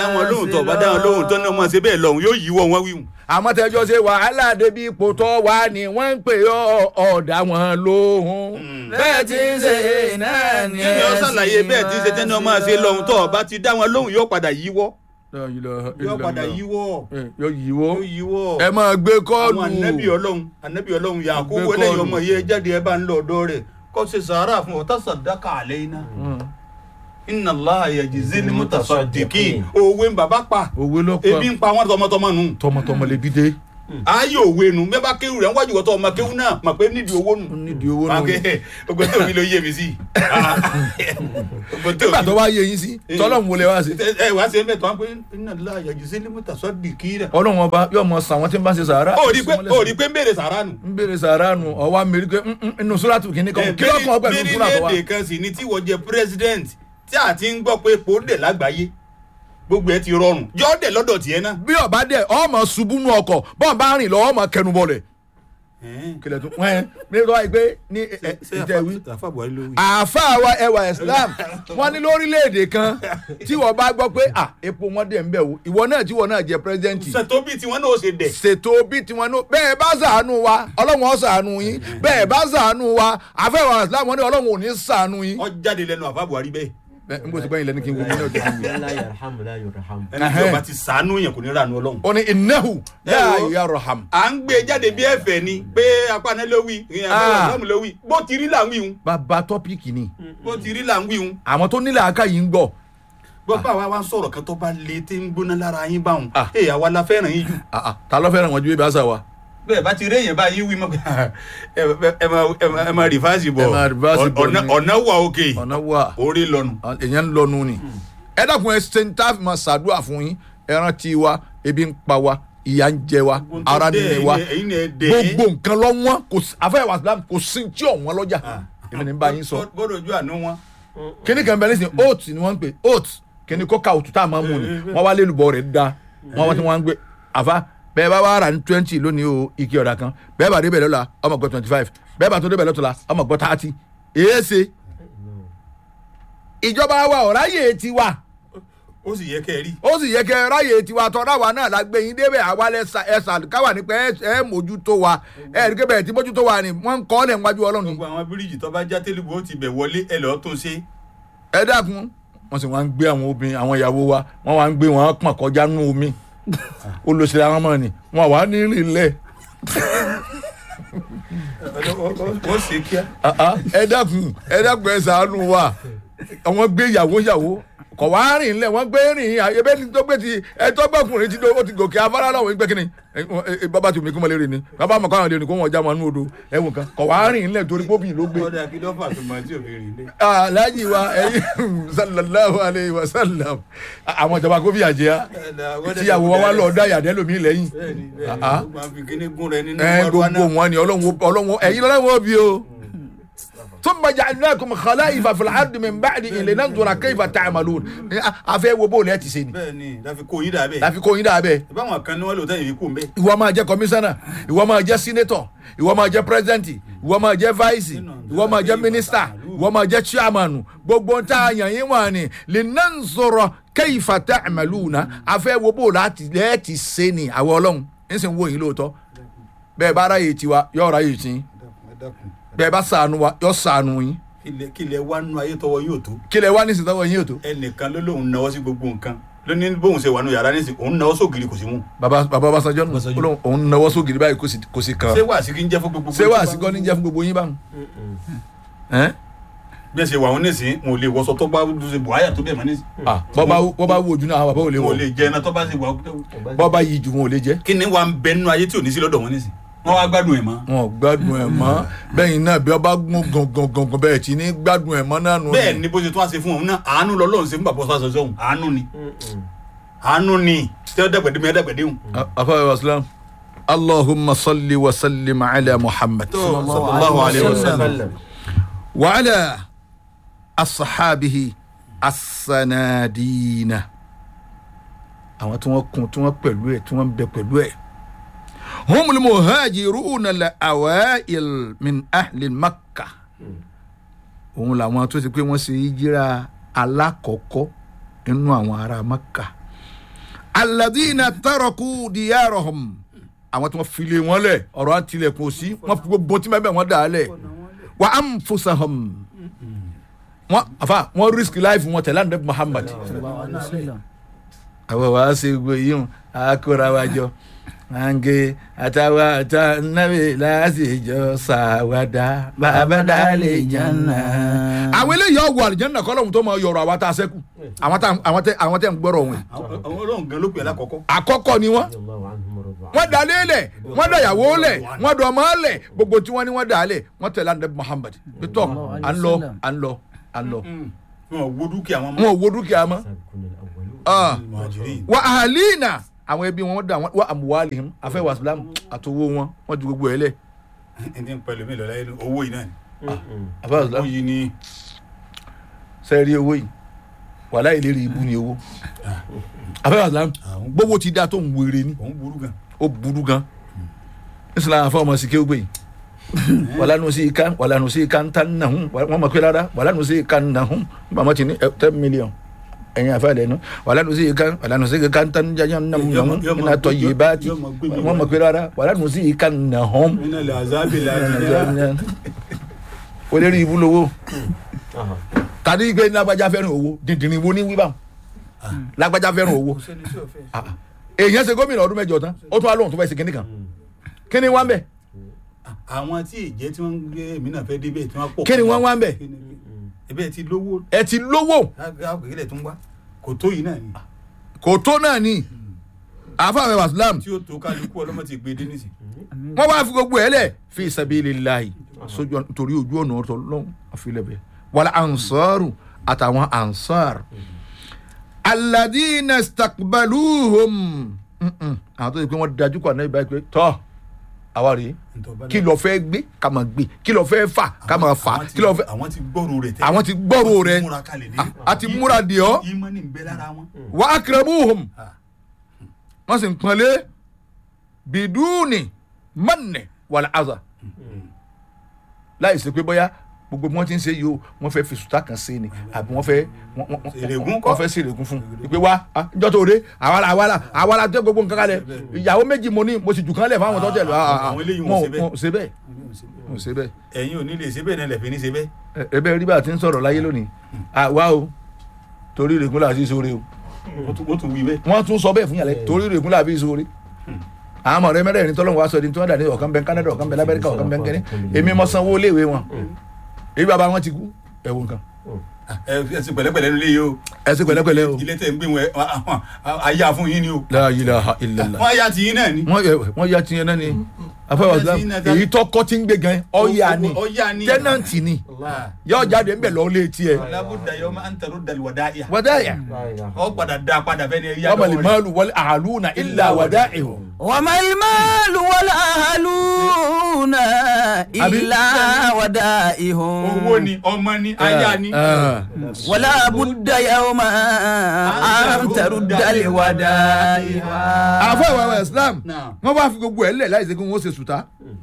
wọn lóhùn tó bá dá wọn lóhùn tó ní ọmọ ṣe bẹ́ẹ̀ lọ́hùn yóò yíwọ́ wọn wíwùn. àmọ́ tẹjọ́ ṣe wàhálà débi ipò tó wà ní wọ́n ń pè ọ́ ọ̀dà wọn lóhùn. bẹ́ẹ̀ ti ń ṣe náà ni kí ni ó ṣàlàyé bẹ́ẹ̀ tí ń ṣe tẹ́ni ọmọ ṣe lọ́hùn tó bá ti dá wọn lóhùn yóò padà yíwọ́. yóò padà yíwọ́. yóò yíwọ́ yóò yíwọ́. ẹ máa gbé kọ́ọ̀lù. àwọn anabi ọlọ́run anabi ọlọ́run yakubu Gbé eléyìí kọ́ọ̀lù. ọmọ yẹ jáde ẹ bá ń lọ ọ̀dọ̀ rẹ̀ kó ṣe sàárà fún ọtá sàdákà àlẹ́ iná. inna allah yajizi ni mutasaddiqin òwe ń bàbá pa òwe ló ebi pa ń pa wọn tọmọtọmọ nù. tọmọtọmọ lè bí dé. ayé òwe nu bẹ́ẹ̀ bá kéwù rẹ̀ ń wájú wọ́tọ̀ ọmọ kéwù náà mà pé nídìí owó nù. ó nídìí owó náà. ogbó tó mi ló yé mi sí. Ogbó tó nígbà mi- tó wá yé yín sí tọ́lọ́mù wọlé wá sí. ẹ wá sí ẹ mẹ́tọ́ wọn pé inna allah yajizi ni mutasaddiqin. ọlọ́run ọba yóò mọ sàn wọ́n tí ń bá ṣe sàárà. ó rí pé ó rí pé ń béèrè sàrà nù. ń béèrè sàárà nù ọwọ́ amẹ́rí pé inú sùràtù kìíní kan kí ló kàn ọ́ pẹ̀lú sùràtù wa. bírílẹ̀èdè kan sì ni tí wọ́n jẹ president tí a ti ń gbọ́ pé epo dẹ̀ lágbàáyé gbogbo ẹ ti rọrùn yọ dẹ̀ lọ́dọ̀ tiẹ̀ náà. bí ọba dẹ ọmọ ṣubú nù ọkọ̀ bọ́n bá rìn lọ ọmọ kẹnu bọlẹ̀. kílẹ̀ tún wẹ́n mi lọ́wọ́ yìí pé ní ìtẹ̀wí. àfa buhari ló wí. àáfàá wa ẹwà islam wọn ní lórílẹ̀‐èdè kan tí wọ́n bá gbọ́ pé à epo wọn dẹ̀ ń bẹ̀ wò ìwọ náà tí wọ́n náà jẹ́ pírẹ́sidẹ́ǹtì sètò bíi tiwọn náà ó ṣe dẹ̀. ṣètò bí tiwọn náà bẹ́ẹ̀ bá ṣàánú wa ọlọ́run ó ṣàánú yín bẹ́ẹ̀ bá ṣàánú wa àfẹ́wà islam wọn ní ọlọ́run ò ní ṣàánú yín. ọ jáde lẹnu àfa buhari bẹ́ẹ̀. bẹ́ẹ̀ n kò sí báyìí lẹ́nu kí n wo mi náà tó fi wí. la yarhamu la yurhamu. ẹni tí ọba ti sànú yẹn kò ní rànú ọlọ́run. ó ní innahu Ẹ la wo. yarham. à ń gbé jáde bí ẹ̀fẹ̀ ni pé apáná ló wí ìyẹn Ah. àbúrò ló wí bó ti rí là ń wí hun bàbá tọ́pìkì ni bó ti rí là ń wí hun. àwọn tó nílẹ̀ àká yìí ń gbọ́ gbọ́ bá wa wá ń sọ̀rọ̀ kan tó bá le tí ń gbóná lára yín báwọn. Ah. èèyàn wa la fẹ́ràn yín jù. Ah, ah, ta ló fẹ́ràn wọn ju ibi àṣà wa. bẹ́ẹ̀ bá ti rí èèyàn báyìí wí mọ́ pé ẹ ẹ máa ẹ máa ẹ máa rìfáàsì bọ̀ Ẹ máa rìfáàsì bọ̀ ọ̀nà ni. ọ̀nà wà òkè ọ̀nà wà orí lọ́nu. èèyàn ń lọnu ni. ẹ dákun ẹ ṣe ń tá a máa ṣàdúrà fún yín ẹran tí wa ebi ń pa wa ìyà ń jẹ wa ara nínú wa ẹ̀yin ẹ̀ dẹ̀ gbogbo nǹkan lọ wọn kò sí àfẹ́wà islam kò sí tí ò wọn lọ́jà èmi ní bá yín sọ. bọ́dọ̀ ojú àánú wọn. kíní kan bẹ́ẹ̀ nísìnyí oat ni wọ́n ń pè oat kíní kóka òtún tá a máa mú ni wọ́n wá lélùbọ̀ rẹ̀ da wọ́n wá tí wọ́n ń gbé àfa bẹ́ẹ̀ bá wá rà ní twenty lónìí o ike ọ̀dà kan bẹ́ẹ̀ bá débẹ̀ lọ́la ọmọ gbọ́ twenty five bẹ́ẹ̀ bá tó débẹ̀ lọ́tọ̀la ọmọ gbọ́ thirty èé ṣe ìjọba wa ọ̀ráyè tiwa ó sì yẹ kẹ́ ẹ rí. ó sì yẹ kẹ ráyè tiwa tọ́ra wa náà la gbé yín débẹ̀ àwa lẹ́sà ẹ̀sà káwa ní pé ẹ ẹ mójútó wa ẹ rí kébẹ̀ tí mójútó wa ni wọ́n ń kọ́ ọ́ lẹ̀ níwájú ọlọ́run ni. gbogbo àwọn bíríìjì tó bá já télébù ó ti bẹ̀ wọlé ẹ lọ́ọ́ tún ṣe. ẹ dákun wọ́n sì wá ń gbé àwọn obìnrin àwọn ìyàwó wa wọ́n wá ń gbé wọn pọ̀n kọjá nínú omi olùsèré àwọn ọmọ ni wọn wà ní ìrìnlẹ̀ ó ṣe kíá. ẹ dákun ẹ dákun ẹ ṣàánú wa àwọn gbé ìyàwó ìyàwó kọ wá rìn lẹ wọn gbé rìn ebe ní tó gbé ti ẹ tó gbẹkùnrin ti do ó ti gòkè afárá náà wọn gbé kínní ẹ, wọn- ẹ, bàbá tí omi kí wọn lè rìn ni bàbá mọ káwọn lè rìn kó wọn já wọn nú odò ẹwọn kan kọ wá rìn lẹ torí pópì ló gbé. ọ̀dà kí lọ́fà tó máa tí ò fi rìn lé. alhaji wa ẹyin sallallahu alayhi wa sallam àwọn ìjọba kó fìyà jẹ á tíyàwó wa wá lọ dá yàdẹ lómi lẹ́yìn bẹ́ẹ̀ni bẹ́ẹ̀ni Ah. ó máa fi kíní gún rẹ nínú ẹ mọ́rúwá gbogbo náà. wọn ni ọlọ́run ọlọ́run ẹ̀yin lọ́wọ́ bí o. ثم جعلناكم خلائف في الارض من بعدهم لننظر كيف تعملون afẹ́ wo bó lẹ́ẹ̀ ti ṣe ni bẹ́ẹ̀ni láfi kó yín dà bẹ́ẹ̀. láfi kó yín dà bẹ́ẹ̀ ìbáwọn kan ní wọn lò tẹ́yìn fi kú mbẹ́. ìwọ máa jẹ́ kọmíṣánná ìwọ máa jẹ́ sínétọ̀ ìwọ máa jẹ́ pírẹsidẹ́ǹtì ìwọ máa jẹ́ váìsì ìwọ máa jẹ́ mínísítà ìwọ máa jẹ́ chairmanu gbogbo ń tá a yàn yín wà ní linanzoro kayfa ta'maluna afẹ́ wo bó láti lẹ́ẹ̀ ti ṣe ni àwọn ọlọ́run ń sì ń wò yín lóòótọ́ bẹ́ẹ̀ bá ráyè tiwa yóò ráyè tí bẹ́ẹ̀ bá ṣàánú wa yóò ṣàánú yín kílẹ̀ kílẹ̀ wá nú ayé tọwọ́ yóò tó. kílẹ̀ wá nísìsiyìí tọ́wọ́ yín ò tó. ẹnìkan ló lóun náwó sí gbogbo nǹkan ló ní bóun ṣe wà nù yàrá nísìnyí òun náwó sógiri kò sí mú. baba baba Ọbásanjọ́ nù Ọbásanjọ́. Ọlọ́run òun nawọ́ sógiri báyìí kò sì kò sì kàn ṣé wàásù kí n jẹ́ fún gbogbo. ṣé wàá sí kọ́ni jẹ́ fún gbogbo yín báwọn. Ẹ́n? bí ẹ ṣe wà wọn nísìnyí wọn ò lè wọṣọ tó bá ṣe buhaya tó bẹ̀ mọ́ nísìnyí. Ah, bọ́ba bọ́ba wo ojú náà àwọn bàbá ò lè wọn ò wọ̀ lè jẹ iná tó bá ṣe wà. bọ́ba yìí ju wọn ò lè jẹ́ kí ni wàá ń bẹ nínú ayé tí ò ní sí lọ́dọ̀ wọn nísìnyí. wọ́n wá gbádùn ẹ̀ mọ́. wọn ò gbádùn ẹ̀ mọ́ bẹ́yìn náà bí ọba gún gangan gangan bẹ́ẹ̀ tí ní gbádùn ẹ̀ mọ́ náà nù. bẹ́ẹ̀ ni bó ṣe tún wá ṣe fún òun náà àánú lọ́lọ́run ṣe fún bàbá ọ̀sán ṣọ̀ṣọ́ òun àánú ni àánú ni tí wọ́n dàgbẹ̀dẹ́ mi dàgbẹ̀dẹ́ òun. afáwẹ́ wàsílám allahumma salli wa sallim ala muhammad sallallahu alayhi wa sallam. wa ala asahabihi asanadina àwọn tí wọ́n kun tí wọ́n pẹ̀lú ẹ̀ tí wọ́n bẹ pẹ̀lú ẹ̀ humul muhajiruna la awail min ahli makka òun làwọn tó ti pé wọ́n ṣe hijira alákọ̀ọ́kọ́ nínú àwọn ará makka aladina taraku diyarahum àwọn tí wọ́n file wọn lẹ̀ ọ̀rọ̀ àtìlẹ̀kùn sí wọ́n fi gbogbo tí mẹ́bẹ̀ wọ́n dà á lẹ̀ wa anfusahum wọ́n àfa wọ́n risk life wọn tẹ̀lé àndé muhammad àwọn wàá ṣe gbogbo yìí hàn àkóra wa jọ àǹgẹ̀ àtàwọn àtà nàbẹ̀ láṣìjọ ṣàwádà bàbá dálé jẹ́nà. àwọn eléyìí ọ̀wọ̀ àlìjẹ́nà kọ́lọ́hún tó máa yọ̀rọ̀ àwọn tá a sẹ́kù àwọn tá àwọn tẹ àwọn tẹ ń gbọ́rọ̀ wọn. àwọn àwọn ọlọ́run gan ló pè é lákọ̀ọ́kọ́. àkọ́kọ́ ni wọ́n wọ́n dà lélẹ̀ wọ́n dà yàwó lẹ̀ wọ́n dà ọmọ lẹ̀ gbogbo tí wọ́n ní wọ́n dà lẹ̀ wọ́n tẹ̀lé àndé muhammad pétọ́ à ń lọ à ń lọ à ń lọ. wọn ò wo dúkìá wọn wọn ò wo dúkìá mọ́. Ah. mọ̀jìrì. wa ahalina àwọn ẹbí wọn dà wọn wa amuwalihim afẹ́ wàsílámù àtọwọ́ wọn wọ́n ju gbogbo ẹ̀ lẹ̀. ẹni ń pẹ̀lú mi lọ́la yẹn owó yìí náà ni. afẹ́ owó wàsílámù yìí ni sẹ́ẹ̀rí owó yìí wàhálà ìlérí ibú ni owó afẹ́ wàsílámù àwọn gbogbo ti da tó ń wéré ni òun burú gan. ó burú gan islam afọ ọmọ sike gbé yìí wàhálà nù sí ika wàhálà nù sí ika ń tan nà hún wọn mọ̀ pé rárá wàhálà nù sí ika ń nà hún bàmọ́ ti ní ẹ, ten million ẹ̀yin afẹ́ lẹ́nu wàhálà nù sí ika wàhálà nù sí ika ń tan jẹjẹ nà hún nà hún Yọmọ- iná tọ́ yé bá ti yọmọ gbé mi wọn mọ̀ pé rárá wàhálà nù sí ika ń nà hún. nínú ilẹ̀ azabi láti olórí ibú lowó tàbí gbé lágbájá fẹ́ràn owó dìndìnrín wo ní wíwá lágbájá fẹ́ràn owó Ah, ah. èèyàn ṣe gómìnà ọdún mẹ́jọ tán ó tún wá lóhùn tó fẹ́ ṣe kínní kan kínní wá ń bẹ̀ àwọn tí ìjẹ́ tí wọ́n ń gbé èmi náà fẹ́ débẹ̀ tí wọ́n pọ̀. Kí ni wọ́n wá ń bẹ̀? ẹbẹ̀ ti lówó ẹ ti lówó àgbègbè tó ń wá kò tó yìí náà ni kò tó náà ni àfàwẹ̀ wàsílám tí ó tó kálukú ọlọ́mọ ti gbé dé nísì. wọ́n wá fi gbogbo ẹ̀ lẹ̀ fi sabilillahi sójú ọ̀nà- torí ojú ọ̀nà ọ̀tọ̀ lọ́hùn àfilẹ̀bẹ̀ wàlá ansaru àtàwọn ansar alladina stakbaluhum Mm-mm. àwọn tó yẹ pé wọ́n dájú kọ́ àná ìbáyìí pé tọ́ àwa rèé kí lọ fẹ́ gbé ká máa gbé kí lọ fẹ́ fà ká máa fà Àwọn ti- kí lọ fẹ́ àwọn ti gbọ́rò rẹ̀ tẹ́lẹ̀. àwọn ti gbọ́rò rẹ̀ múra kalẹ̀ dé. a ti múra dì ọ́ ìmọ̀ ní bẹ lára wọn. wà á kẹrẹ́bùhùm Ah. wọ́n sì ń pọ́nlé bìdúùnì mọ́nì wàlá àzà láì sí pé bóyá gbogbo bí wọ́n ti ń ṣe yìí o wọ́n fẹ́ fi sùtá kan sí ni àbí wọ́n fẹ́ wọ́n- wọ́n- Èrègùn kọ́. wọ́n fẹ́ sí èrègùn fún un ìpè wá ah, ìjọ tó dé àwàlà àwàlà àwàlà tẹ gbogbo nǹkan kalẹ̀ ìyàwó méjì mo ní mo sì jù kan lẹ̀ fáwọn tó tẹ̀lé Àwọn eléyìí wọn ò ṣe bẹ́ẹ̀. wọn ò ṣe bẹ́ẹ̀ wọn ò ṣe bẹ́ẹ̀ ẹ̀yin ò ní lè ṣe bẹ́ẹ̀ náà lẹ̀ fi ní ṣe bẹ́ẹ̀. Ẹ- ẹbẹ rí bá a ti ń sọ̀rọ̀ láyé lónìí àwa o torí ìrègùn làá sí sóore o wọ́n tún- wọ́n tún wí bẹ́ẹ̀. wọ́n tún sọ bẹ́ẹ̀ fún yàrá torí ìrègùn làá fi sóore àwọn ọmọ rẹ mẹ́rẹ̀ẹ̀rin tọ́lọ́hún wa sọ di tí wọ́n dà ní ọ̀kan bẹ́ẹ̀ Canada ọ̀kan bẹ́ẹ̀ lamẹ́ríkà ọ̀kan bẹ́ẹ̀ kẹ́ni èmi mọ sanwó léèwé wọn èyí bàbá wọn ti kú ẹ̀wọ̀n nǹkan ẹ ẹ sì pẹ̀lẹ́pẹ̀lẹ́ nílé yìí o. ẹ ṣe pẹ̀lẹ́pẹ̀lẹ́ o ilé tẹ̀ ń gbé wọn ẹ, àwọn- àwọn- ayé àfún yín ni o. la ilaha illallah wọ́n ayá ti yín náà ni. wọ́n yẹ wọ́n yá tiẹ̀ náà ni afẹ́wà islam èyí tó kọ́ ti ń gbé gan ọ̀yà ni ọ̀yà ni. tẹ́nàntì ni yóò jáde ń bẹ̀ lọ́ọ́ lé tiẹ̀ labuda yọ máa ń tẹ̀rù dàlú wàdá yà. wàdáyà ọ padà dá padà fẹ́ ni ẹ̀yà wọ́n mọ̀lẹ́ máàlù wọlé àlùna ilà wàdáyà وما المال والأهلون إلا ودائهم owó ni ọmọ ni aya ni. ولا بد يوما أن ترد الودائع àfọ ìwà ìwà islam Náà. wọn bá fi gbogbo ẹ lẹ láì ṣe kí wọn ṣe sùtá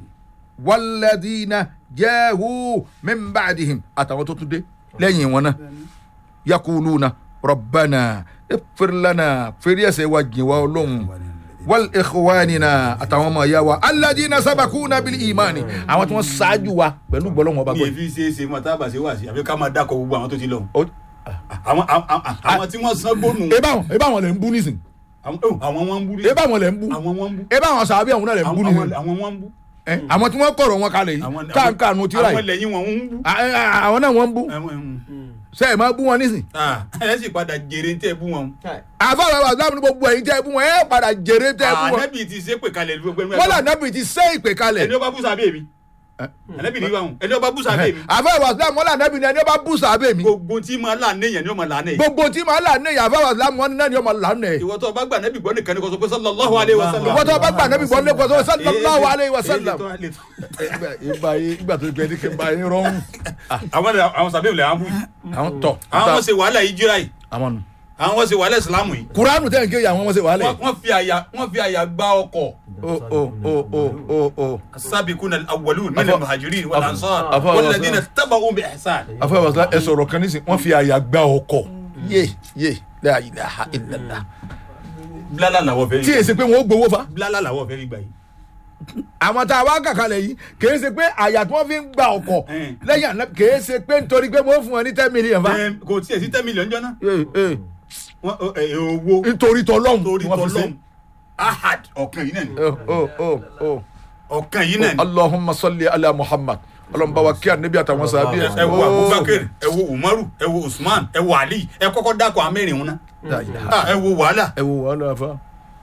wàlẹ́dínà jẹ́hu mímbàdìhìm àtàwọn tó tún dé lẹ́yìn wọn náà yakuluna rọ̀bánà ìfìrìlànà fèrè ẹsẹ̀ wa jìn wá ọlọ́run wal ikhwanina àtàwọn ọmọ ìyá wa aládìínà sábàkúnà bíi ìmánì àwọn tí wọ́n ṣáájú wa pẹ̀lú gbọ́lọ́wọ́n ọba ní gbọ́ èfi ṣe é ṣe mọ tábà ṣe wà sí àbí ká máa dákọ̀ gbogbo àwọn tó ti lọ. Ó- àwọn àwọn àwọn tí wọ́n san gbónú. ebe àwọn ebe àwọn lè ń bú nísìn àwọn oh, àwọn wọn ń bú rí. ebe àwọn lè ń bú àwọn wọn ń bú. ebe àwọn sàbí àwọn náà lè ń bú àwọn nísìn àwọn wọn ń bú. Ẹ, àwọn tí wọ́n kọ̀rọ̀ wọn kalẹ̀ yìí àwọn káàkiri àánú tíra àwọn yìí lẹ́yìn wọn ń bú. À- à- àwọn náà wọ́n ń bú Àwọn, mm, ṣe é máa bú wọn nísìn. ah, ẹ sì padà jèrè ń tẹ́ bú wọn. àfọwọ́ àwọn àgbà ní gbogbo ẹ̀yin tẹ́ ẹ bú wọn ẹ padà jèrè tẹ́ ẹ bú wọn. ànábì ti ṣe pè kalẹ̀ gbogbo ẹni wọ́n là nábì ti ṣe ìpè kalẹ̀. ẹni ó bá bú sábẹ́ mi. ànábì ní báwọn ẹni ó bá bú sábẹ́ mi. àfọwọ́ àgbà wọ́n là nábì ní ẹni ó bá bú sàbẹ̀ mi. gbogbo tí máa là ní èèyàn ni ó máa là ní. gbogbo tí màá là ní ìyá àfọwọ́ àgbà wọn náà ni ọmọ là ní. ìwọ tó bá gbà ànábì gbọ́ nìkan ni kò sọ pé sallallahu alaihi wasallam. ìwọ tó bá gbà nábì gbọ́ lẹ́kọ̀ọ́ sọ sallallahu alayhi wa sallam. Èyí lè tó- ìgbà yìí ìgbà tó gbẹ ní kí n bá yín rọrùn. àwọn àwọn sàbẹ̀ ìlẹ̀ àwọn bú yìí. àwọn tọ àwọn wọn ṣe wàhálà yìí jíra yìí àwọn nù. àwọn wọn ṣe wàhálà ìsìlámù yìí. kuranu tẹ̀ ń kéye àwọn wọn ṣe wàhálẹ̀. Wọ́n- wọ́n fi àyà wọ́n fi àyà gbá ọkọ̀. o o o o o o. السابقون الاولون من أفا- المهاجرين والانصار أفا- والذين اتبعوا باحسان àfọwọ́ àgbà ẹ sọ̀rọ̀ kan nísìn wọ́n fi àyà gbá ọkọ̀. yé yé la ilaha illallah. bílálà làwọn fẹ́ tí rí èsì pé wọn ó gbowó fa bílálà làwọn fẹ́ rí gbà yìí. àwọn tá a wá kàkálẹ̀ yìí kìí ṣe pé àyà tí wọ́n fi ń gba ọkọ̀ Eh. lẹ́yìn àná kìí ṣe pé nítorí pé wọ́n fún wọn ní ten million fa Ẹ, kò tiẹ̀ sí ten million jọ náà Eh, eh, Wọ́n- ẹ, ẹ, owó nítorí tọlọ́hún torí ni wọ́n fi ṣe. tọ́lọ́m ahad ọ̀kan yìí náà ni Oh, oh, oh, oh. ọ̀kan yìí náà ni allahumma salli ala muhammad ọlọ́mọba wa kí anabi àtàwọn sábẹ́ ẹ ẹ wo abubakar ẹ wo umaru ẹ wo usman ẹ wo ali ẹ kọ́kọ́ dákọ̀ amẹ́rin wọn náà Ah, ẹ wo wàhálà ẹ wo wàhálà fa.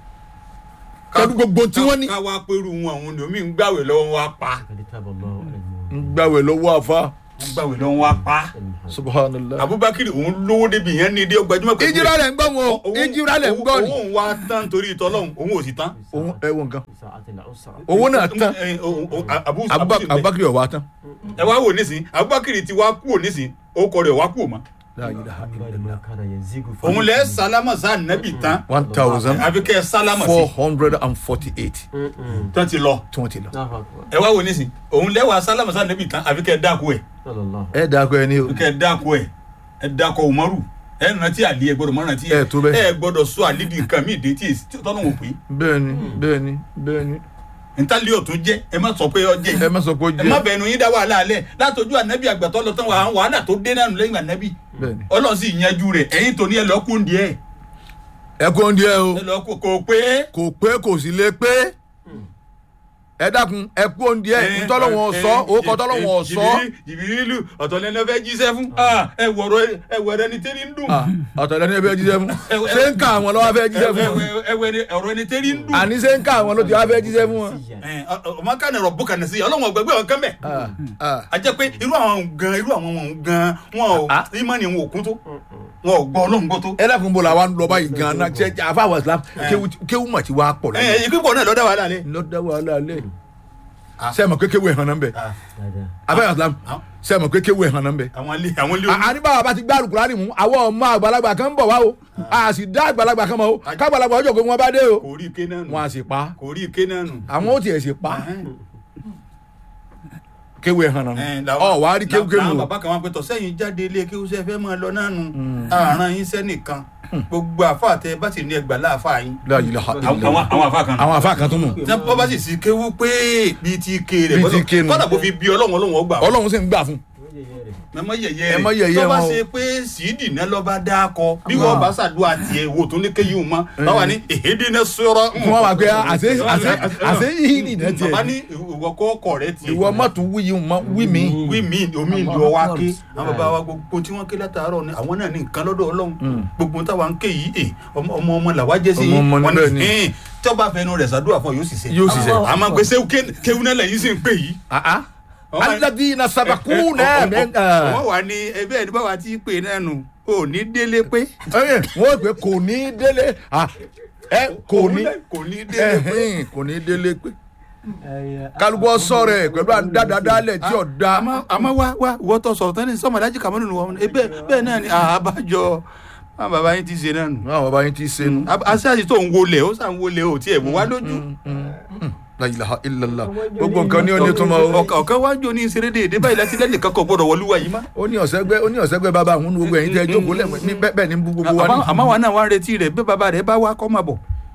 kẹ́dù gbogbo tí wọ́n ní. ká wá pẹ̀lú wọn àwọn omi ń gbàwé lọ́wọ́ wa pa ń gbàwẹ̀ lọ́wọ́ àfa ń gbàwé lọ́wọ́ wa pa subhanallah. abubakar òun lówó débi yẹn ní ilé ọgbàjúmọ̀ pẹ̀lú ìjìrà lẹ̀ ń gbọ́ wọn o Òun- ìjìrà lẹ̀ ń gbọ́ ni. òun wá tán torí ìtọ́lọ́hún òun ò sì tán. òun ẹ wo nǹkan owó náà tán Ẹ, o- o- Abu- Abubakar- Abu- abubakar ọ̀wá tán. ẹ wá wò nísìn abubakar ti wá kúrò nísìn ó kọ rẹ̀ wá kúrò mọ́. La ilaha illallah. òun lẹ sálámà sá nẹ́bì tán one thousand àbí kẹ́ ẹ sálámà four sí hundred and forty-eight tán ti lọ. tí wọ́n ti lọ. ẹ wá wò nísìn òun lẹ́wà sálámà sá nẹ́bì tán àbí kẹ́ ẹ dáko ẹ̀ ẹ dàgbọ́ ẹ ní o. kẹ́ ẹ dáko ẹ̀ ẹ dáko umaru ẹ rántí àlí ẹ gbọ́dọ̀ mọ́ rántí Ẹ tó bẹ́ẹ̀. ẹ gbọ́dọ̀ sọ àlí di nǹkan míì dé tí èsì tí tọ́lọ́ wò pé bẹ́ẹ̀ni bẹ́ẹ̀ni bẹ́ẹ̀ni ntálí ọ̀tún jẹ́ ẹ má sọ pé ọ jẹ́ ẹ má sọ pé ó ẹ má jẹ́ bẹ̀nu yín dá wàhálà alẹ́ látọjú ànábì àgbàtọ́ lọ tán wàhálà wàhálà tó dé náà lẹ́yìn ànábì bẹ́ẹ̀ni. ọlọ́run sì yanjú rẹ̀ ẹ̀yin tó ní ẹ lọ́ọ́ kún díẹ̀ ẹ kó ń díẹ̀ o ẹ lọ́ọ́ kó kó pé. kò pé kò sì lè pé ẹ dákun ẹ kó ń díẹ̀ ntọ́lọ́wọ̀n sọ òkò tọ́lọ́wọ̀n sọ. jìbìrìlù ọ̀tọ̀ lẹ́nu ẹ fẹ́ jíṣẹ́ fún Ah, ẹ wọ̀rọ̀ ẹ wọ̀rọ̀ ẹni tẹ́rí ń dùn ọ̀tọ̀lẹ́ ní ẹ fẹ́ jíṣẹ́ fún ṣé ń ká àwọn lọ́wọ́ fẹ́ jíṣẹ́ fún wọn ẹ wẹ ọ̀rọ̀ ẹni tẹ́rí ń dùn. àní ṣé ń ká àwọn ló ti wá fẹ́ jíṣẹ́ fún wọn. Ẹ, ọ- ọ- ọmọ kan rọ̀ bùkà nìsí ọlọ́wọ̀n ọgbẹ́gbẹ́ ọ̀kan bẹ̀. Ah, ah. a jẹ́ pé irú àwọn gan irú àwọn wọn gan wọn ò Ah. ìmọ̀ ni wọn ò kún tó wọn ò gbọ́ ọlọ́run gbọ́ tó. ẹ dákun bò làwọn lọ báyìí gan-an ṣe àfàwọ̀ islam kéwù- kéwù mà ti wá pọ̀ ẹ lẹ́yìn. ẹ ìpínpọ̀ náà lọ́dọ̀ wàhálà lẹ́. lọ́dọ̀ wàhálà lẹ̀ Ah. sẹ́mi pé kéwù ẹ̀hàn náà ń bẹ̀ àfàwọ̀ islam Ah. sẹ́mi pé kéwù ẹ̀hàn náà ń bẹ̀. àwọn ilé àwọn ilé àní báwa bá ti gbá àlùkùránì mú àwọn ọmọ àgbàlagbà kan ń bọ̀ wá o a sì dá àgbàlagbà kan mọ̀ o kágbàlagbà ọjọ́ pé wọ́n bá dé o kò rí ike náà nù wọn a sì pa kò rí ike náà nù. àwọn ó tiẹ̀ sì pa kéwù ẹ̀hàn náà Ẹ, nù làwọn- ọ wàá rí kéwù kéwù làwọn o bàbá kan wá pé tọ̀ sẹ́yìn jáde ilé kéwù sẹ́ fẹ́ máa lọ náà nù àrùn yín sẹ́nìkan gbogbo àfa tẹ bá sì ní ẹgbàá láàfà yín. La ilaha àwọn illallah. àwọn àfa kan. àwọn àfa kan tó nù tí wọ́n bá sì sí kéwù pé bíi ti ké rẹ̀ Bíi ti ké nù. kọ́dà bó fi bí ọlọ́run ọlọ́run ọgbà wọn. ọlọ́run sì ń gbà fún ẹ mọ yẹyẹ Ẹ mọ yẹ̀yẹ́ tó bá wọn o. ṣe pé sídì náà lọ bá dá kọ bí wọn bá ṣàdúrà tiẹ̀ wò tó ní kéyìí mọ báwa ní èhédé náà sọ̀rọ̀. fún wa wà pé àṣẹ àṣẹ àṣẹ yìí nìyẹn tiẹ̀ bàbá ní ìwọ kọ́ ọkọ rẹ tiẹ̀. ìwọ mọ̀tún wí yìí mọ̀ wí mi wí mi omi ìlú ọwá ké àwọn bàbá wa gbogbo tí wọ́n ké látàárọ̀ ni àwọn náà ní nǹkan lọ́dọ̀ ọlọ́run gbogbo táwa ń ké yìí ẹ ọmọ ọmọ ọmọ làwa jẹ́ sí Ọmọ ọmọ wọn níbẹ̀ ni. ẹ̀ẹ́n tí wọ́n bá fẹnu rẹ̀ ṣàdúrà fún ọ yóò sì ṣe. Yóò sì ṣe. àmọ́ gbèsè kéwù náà lẹ́yìn sì ń pè yìí. àá Wọ́n wá- alladhina sabaquna min wọ́n wà ní ẹbí ẹni báwa ti pè náà nù ò ní délé pé. ẹ wọ́n pè kò ní délé ah, ẹ kò ní kò ní délé pé. ẹhìn kò ní délé pé kálukú sọ̀rọ̀ ẹ pẹ̀lú àdádádálẹ̀ tí ò da àmọ́ àmọ́ wá wá ìwọ tó sọ̀rọ̀ tán ní sọ́mọdájì kàmọ́nù ni wọ́n bẹ́ẹ̀ bẹ́ẹ̀ náà ni àbájọ àwọn bàbá yín ti ṣe náà nù. àwọn bàbá yín ti ṣe nu aṣáájú tó ń wọlé ó sàn wọlé ó tiẹ̀ wò wá lójú. la ilaha illallah gbogbo nǹkan ní oní tó máa ó ọ̀kan ọ̀kan wájú ní ìṣeré déédéé báyìí láti lẹ́nu kankan gbọ́dọ̀ wọlúwa yìí má. ó ní ọ̀sẹ́gbẹ́ ó ní ọ̀sẹ́gbẹ́ bàbá àwọn gbogbo ẹ̀yin tẹ́ jókòó lẹ̀ ní bẹ́ẹ̀ bẹ́ẹ̀ ní bú gbogbo wa ní. àmọ́ àmọ́ wa náà wá ń retí rẹ̀ bí bàbá rẹ̀ bá wá kọ́ máa bọ̀.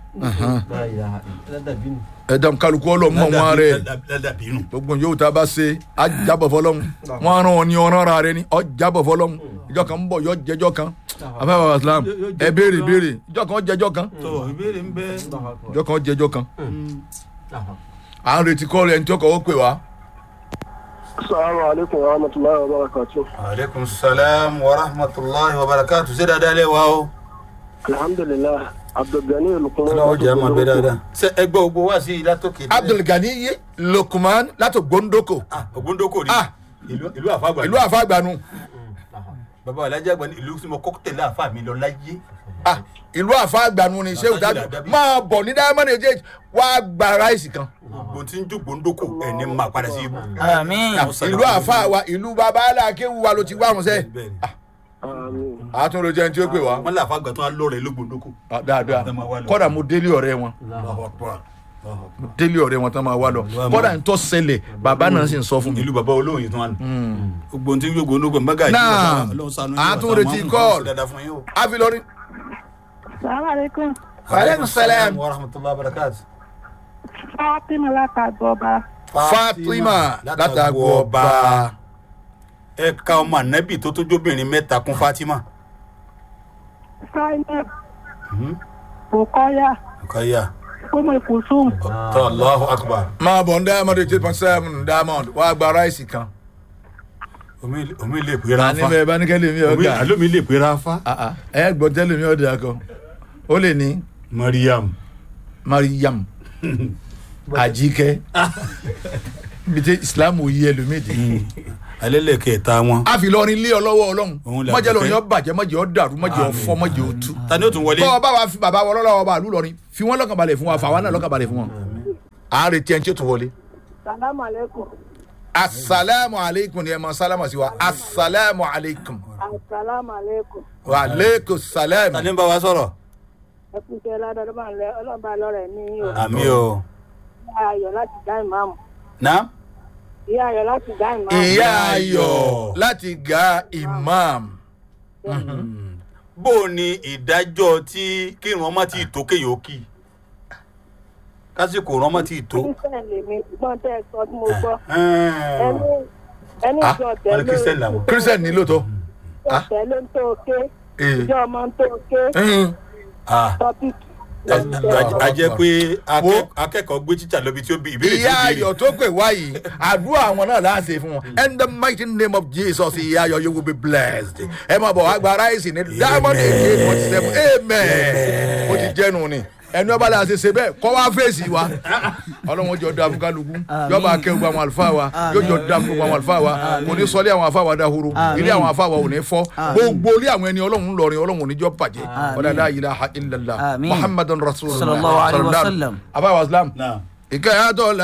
ẹ̀dá kálukú ọlọ́mọ wọn rẹ̀ ládàbí nù. gbogbo yóò tá a bá ṣe á jábọ̀ fọlọ́hún wọn rán ọ ní ọ̀rán ra rẹ ni ọ jábọ̀ fọlọ́hún ìjọ kan ń bọ̀ yọ jẹjọ́ kan afẹ́ bàbá islam ẹ béèrè béèrè ìjọ kan jẹjọ́ kan tó ìbéèrè ń bẹ. ìjọ kan jẹjọ́ kan à ń retí kọ́ rẹ̀ ní tí ọkọ̀ ó pè wá. Assalamu alaikum wa rahmatullahi wa barakatuh. aleykum salaam wa rahmatulahi wa barakatu ṣé dáadáa lẹ wa o. Alhamdulillah, Abdulgani Lukman. ọlọ́wọ́ jẹ́ àmọ́ bẹ́ẹ̀ dáadáa. ṣé ẹgbẹ́ ogbó wá sí ilá tó kéde. abdulgani ye lukman láti gbóńdókò ògúndókò ni Ah. ìlú ìlú àfàgbà ìlú àfàgbànú bàbá alájà àgbà ní ìlú tí mo kọ́kọ́ tẹ̀lé àfà mi lọ láyé. Ah, ìlú àfàgbànú ni ṣé ìdájọ́ máa bọ̀ ní diamond age wá gba ráìsì kan gbogbo tí ń jó gbòǹdókò ẹ̀ ní máa padà sí ibú. àmín ìlú àfà wa ìlú baba aláàkéwu wa ló ti wá wọn sẹ́ Bẹ́ẹ̀ ni. Àmín. àtúndò jẹun tí ó pè wá wọ́n lé àfàgbà tó wá lọ́rẹ̀ ló gbòǹdókò. Ah, dáadáa Ẹ máa wá lọ. kọ́dà mo délé ọ̀rẹ́ wọn mo délé ọ̀rẹ́ wọn tán máa wá lọ kọ́dà ń tọ́ ṣẹlẹ̀ bàbá náà sì ń sọ fún mi. ìlú bàbá olóyin tó wà nù. gbogbo tí ń jó gbòǹdókò mẹ́gà Náà, a tún retí call. dáadáa fún yín o. àfilọ́rí Salaam alaikum. aleykum salaam wa rahmatulah barakati. Fátímà látàgbọ́ba. fatima látàgbọ́ ọba ẹ ka ọmọ ànábì tó tójóbìnrin mẹ́ta kún fatima. Zainab. Bukoya. kọ́yà Umu Kusum. tọ́ allahu akbar. máa bọ̀ ń diamond eight point seven diamond wàá gba ráìsì kan omi omi lè pè ra àní fa bẹ́ẹ̀ bá ní kẹ́lẹ́ mi omi ọ̀gá àlómi lè pè ra fa. ẹ gbọ́ tẹ́lẹ̀ mi ọ̀dà kan ó lè ní mariam mariam ajike bí tẹ islam yí ẹlòmíì dé. alẹ́lẹ̀kẹta wọn. a fi lọrin lé ọ lọ́wọ́ ọlọ́run Òun là mọ̀jẹ̀ lórin dúpẹ́. ọ bàjẹ́ mọ̀jẹ̀ ọ dàrú mọ̀jẹ̀ ọ fọ́ mọ̀jẹ̀ ọ tú. ta ni ó tún wọlé. bọ́ ọ bá wa fi bàbá wọ lọ́wọ́ ọba àlú lọrin fi wọ́n lọ́kàn balẹ̀ fún wa fà wá náà lọ́kàn balẹ̀ fún wọn. à ń retí ẹni tí ó tún wọlé. Salamu alaikum. asalaamu aleykum ni ẹ máa sálámà sí wa asalaamu aleykum Assalamu alaikum. wa aleykum salaam. ta ni ń bá wa sọ̀rọ̀. Ẹ kú iṣẹ́ ládọ́ ọlọ́ba lọ́rẹ̀ ní o. àmì o. Ìyá Ayọ̀ láti dá ìmáàmù. na. Ìyá Ayọ̀ láti dá ìmáàmù. ìyá ayọ̀ láti ga imam. bó o ní ìdájọ́ tí kírun ọmọ tí ì tó kéèyàn ó kì í kásìkò rán ọmọ tí ì tó. Kírísítẹ̀ lèmi ṣùgbọ́n tẹ́ ẹ sọ tí mo gbọ́. Ẹ̀ẹ́n. Ẹni ẹni Ah, ìjọ wọ́n ní tẹ̀lé Christian làwọn. christian ní lóòótọ́. ìjọ tẹ̀lé ń tó ké. Eh. Ìjọ ọmọ ń tó ké. Mm. Ah, Tọ́pìkì. a- a jẹ́ pé akẹ́- akẹ́kọ̀ọ́ gbé títà lọ́bi tí ó bí ìbéèrè tí ìyá ó béèrè. ayọ̀ tó pè wá yìí àdúrà àwọn náà láti fún wọn in the mighty name of jesus ìyá ayọ̀ you will be blessed ẹ máa bọ̀ wá gba ráìsì ní diamond eighty eight point seven amen ó ti jẹ́nu ni ẹni ọba la ṣe ṣe bẹ́ẹ̀ kọ́ wá fèsì wa ọlọ́run jọ da fún kálukú yọba akẹ́wò gba àwọn àlùfáà wa yóò jọ da fún gbogbo àwọn àlùfáà wa kò ní sọlé àwọn àfáà wa dahoro ilé àwọn àfáà wa ò ní fọ́ gbogbo ilé àwọn ẹni ọlọ́run lọrin ọlọ́run ò ní jọ bàjẹ́ ọ̀dà la ilaha illallah Àmín. muhammadun rasulullah Sallallahu alaihi wasallam. àbáwá islam Náà. ìkẹyàtọ̀ la